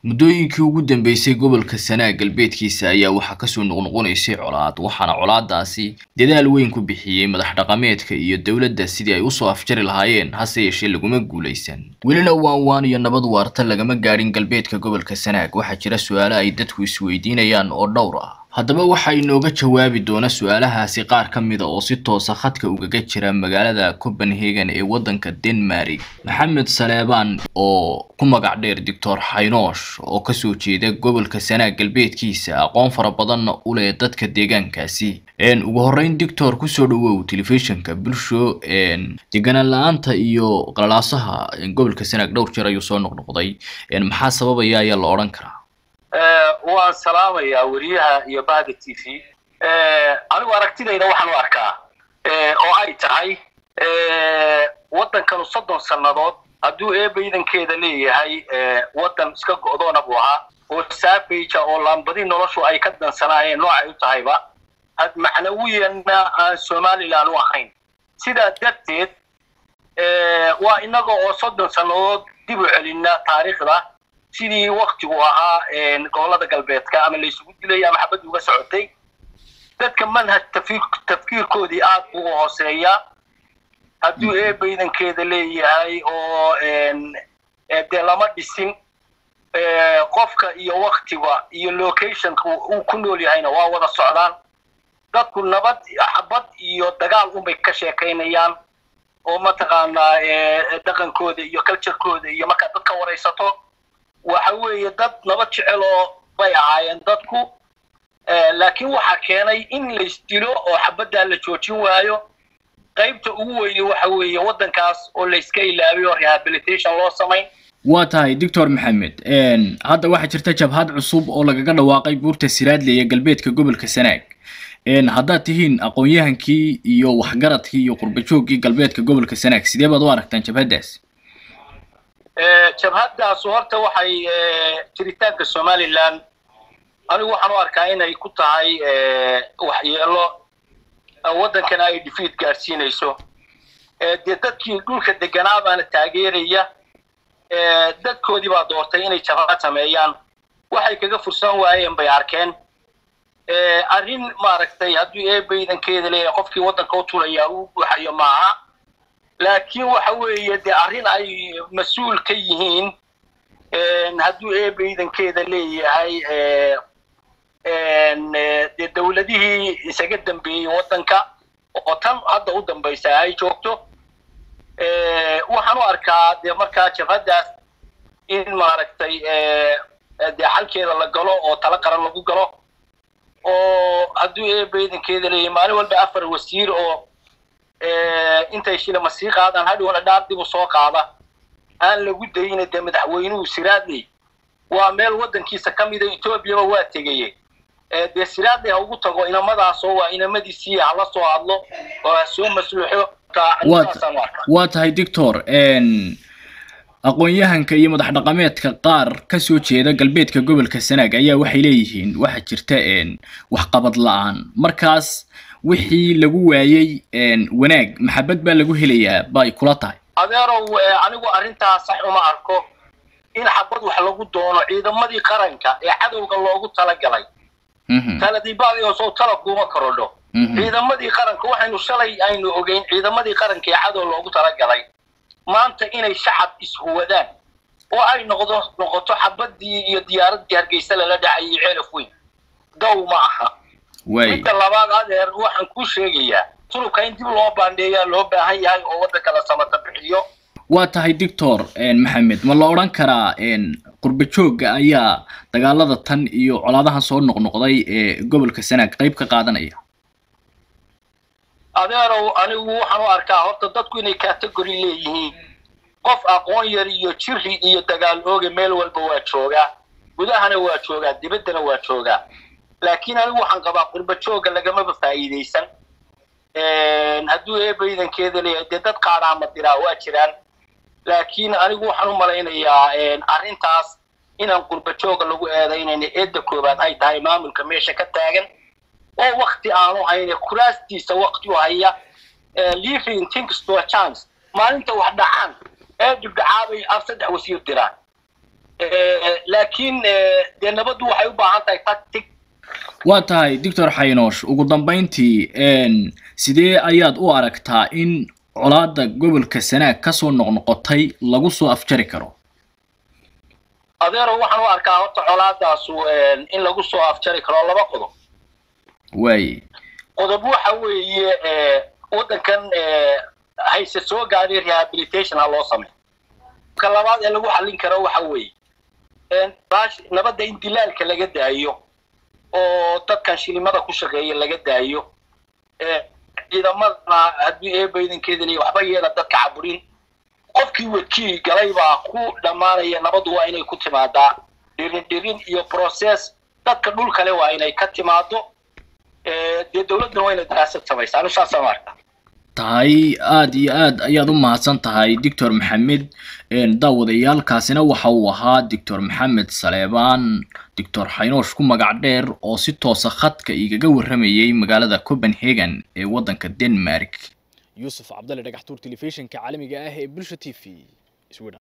muddooyinkii ugu dambeysay gobolka sanaag galbeedkiisa ayaa waxaa kasoo noqnoqonaysay colaad waxaana colaadaasi dadaal weyn ku bixiyey madax dhaqameedka iyo dowladda sidii ay usoo afjari lahaayeen hase yeeshee laguma guulaysan welina waan waan iyo nabad waarta lagama gaadhin galbeedka gobolka sanaag waxaa jira su-aalo ay dadku isweydiinayaan oo dhowr ah haddaba waxaa inooga jawaabi doona su-aalahaasi qaar ka mida oo si toosa khadka ugaga jira magaalada copenhagen ee waddanka denmark maxamed saleebaan oo ku magac dheer doctor xaynoosh oo kasoo jeeda gobolka sanaag galbeedkiisa aqoon fara badanna u leh dadka deegaankaasi ugu horeyn doctor kusoo dhawow telefishinka bulsho deganaan la-aanta iyo qalalaasaha gobolka sanaag dhowr jeer ayuu soo noqnoqday maxaa sababaya ayaa la odhan karaa waan salaamayaa weriyaha iyo bahda t v anigu aragtidayda waxaan u arkaa oo ay tahay waddankanu soddon sannadood hadduu eeba iidankeeda leeyahay waddan iska go'doona buu ahaa oo saabeja oo laambadi noloshu ay ka dansanaayeen noocay u tahayba macnawiyanna aan somalilan u ahayn sidaa darteed waa innaga oo soddon sannadood dib u celinna taariikhda sidii waktigu ahaa gobolada galbeedka ama laysugu dilay ama xabaddi uga socotay dadka manhaj tafkiirkoodii aad buu u hooseeyaa hadduu eeba iidankeeda leeyahay oo dee lama dhisin qofka iyo waktiga iyo locationka uu ku nool yahayna waa wada socdaan dadku nabad xabad iyo dagaal unbay ka sheekaynayaan oo mataqaanaa dhaqankooda iyo culturekooda iyo markaad dadka waraysato waxa weeye dad nabad jecel oo bay ahaayeen dadku laakiin waxaa keenay in laysdilo oo xabaddaa la joojin waayo qaybta ugu weyne waxa weeye waddankaas oo layska ilaabay oo rehabilitation loo samayn waa tahay doctor maxamed hadda waxaa jirta jabhad cusub oo lagaga dhawaaqay buurta siraadle ee galbeedka gobolka sanaag haddaad tihiin aqoon-yahankii iyo waxgaradkii iyo qurbajooggii galbeedka gobolka sanaag sidee baad u aragtaan jabhaddaas jabhaddaas horta waxay jiritaanka somalilan anigu waxaan u arkaa inay ku tahay waxyeelo waddankana ay defeat gaadhsiinayso dee dadkii dhulka deganaa baana taageeraya dadkoodii baa doortay inay jabhad sameeyaan waxay kaga fursan waayeen bay arkeen arrin maaragtay hadduu eeba iidankeeda leeyahay qofkii waddanka u tulayaa uu buuxayo maaha laakiin waxa weeye dee arrin ay mas-uul ka yihiin hadduu eeba iidankeeda leeyahay dee dawladihii isaga dambeeyey waddanka oo tan hadda u dambaysa ay joogto waxaan u arkaa dee markaa jabhaddaas in maaragtay dee xalkeeda la galo oo tala qaran lagu galo oo hadduu eeba iidankeeda leeyahay maalin walba afar wasiir oo intay shilama sii qaadaan hadhowna dhaar dib u soo qaada aan lagu dayina dee madaxweynuhu siraadley waa meel waddankiisa ka mida etoobiyaba waa tegaye dee siraadley ha ugu tago inamadaasoo waa inamadiisii hala soo hadlo oo ha soo masluuxo waa tahay doctor aqoon-yahanka iyo madax dhaqameedka qaar kasoo jeeda galbeedka gobolka sanaag ayaa waxay leeyihiin waxaa jirta waxqabad la-aan markaas wixii lagu waayey wanaag maxabad baa lagu helayaa bay kula tahay adeerow anigu arrintaas sax uma arko in xabad wax lagu doono ciidamadii qaranka ee cadowga loogu talagalay taladiibaadi oo soo tala kuuma korodho ciidamadii qaranka waxaynu shalay aynu ogeyn ciidamadii qaranka ee cadow loogu talagalay maanta inay shacab ishuwadaan oo ay noqdo noqoto xabadii iyo diyaaraddii hargeysa lala dhacayay ceelaf weyn dow ma aha midda labaad adeer waxaan kuu sheegayaa turubka in dib loo baandheeyaa loo baahan yahay oo waddanka la samata bixiyo waa tahay doctor maxamed ma la odhan karaa qurbajooga ayaa dagaalada tan iyo colaadahan soo noqnoqday ee gobolka sanaag qayb ka qaadanaya adeerow anigu waxaan u arkaa horta dadku inay category leeyihiin qof aqoon yar iyo jiri iyo dagaal ooga meel walba waa joogaa gudahana waa joogaa dibaddana waa joogaa laakiin anigu waxaan qabaa qurbajooga lagamaba faa'iidaysan hadduu eeba iidankeeda leeyahay dee dad qaadhaama diraa waa jiraan laakiin anigu waxaan u malaynayaa arrintaas inaan qurbajooga lagu eedaynayna eedda koobaad ay tahay maamulka meesha ka taagan oo wakti aanu hayne kuraastiisa wakti u haya living things to a chance maalinta wax dhacaan ee dibdhacaabay af saddex wasiir diraan laakiin dee nabaddu waxay u baahan tahay tactic waa tahay doctor xaynoosh ugu dambayntii sidee ayaad u aragtaa in colaada gobolka sanaag kasoo noqnoqotay lagu soo afjari karo adeero waxaan u arkaa horta colaadaasu in lagu soo afjari karo laba qodob waaye qodob waxa weeye waddankan hayse soo gaadhay rehabilitation ha loo sameyo ka labaad ee lagu xallin karo waxa weeye nabadda in dilaalka laga daayo oo dadkan shilimada ku shaqeeya laga daayo ciidamadana haddii eebaydankeeda leeya waxba yeela dadka caburin qofkii wadkii galay baa ku dhammaanaya nabaddu waa inay ku timaadaa dhirin dhirin iyo process dadka dhul kale waa inay ka timaado dee dawladduna waa inay daraasad samaysa anu saasaan arka tahay aada iyo aad ayaad u mahadsan tahay doctor maxamed daawadayaalkaasina waxa uu ahaa doctor maxamed saleebaan doctor xaynoosh ku magac dheer oo si toosa khadka igaga warramayay magaalada copenhagen ee waddanka denmark yuusuf cabdalle dhagaxtuur telefishinka caalamiga ah ee bulsha t v sweden